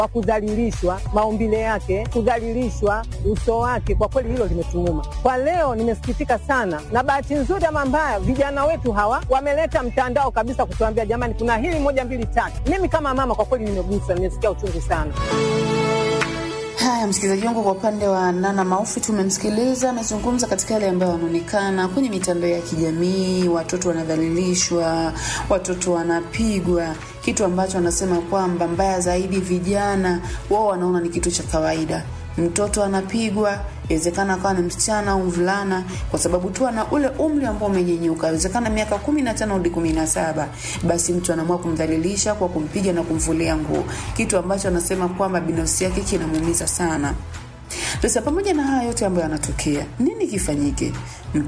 wa kudhalilishwa, maumbile yake, kudhalilishwa uso wake, kwa kweli hilo limetuuma. Kwa leo nimesikitika sana, na bahati nzuri ama mbaya, vijana wetu hawa wameleta mtandao kabisa kutuambia, jamani, kuna hili moja mbili tatu. Mimi kama mama, kwa kweli nimeguswa, nimesikia uchungu sana. Haya, msikilizaji wangu, kwa upande wa Nana Maufi tumemsikiliza, amezungumza katika yale ambayo wanaonekana kwenye mitandao ya kijamii. Watoto wanadhalilishwa, watoto wanapigwa, kitu ambacho anasema kwamba mbaya zaidi, vijana wao wanaona ni kitu cha kawaida. Mtoto anapigwa, inawezekana akawa ni msichana au mvulana, kwa sababu tu ana ule umri ambao umenyenyuka, inawezekana miaka kumi na tano hadi kumi na saba basi mtu anaamua kumdhalilisha kwa kumpiga na kumvulia nguo, kitu ambacho anasema kwamba binafsi yake kinamuumiza sana. Sasa pamoja na haya yote ambayo yanatokea, nini kifanyike?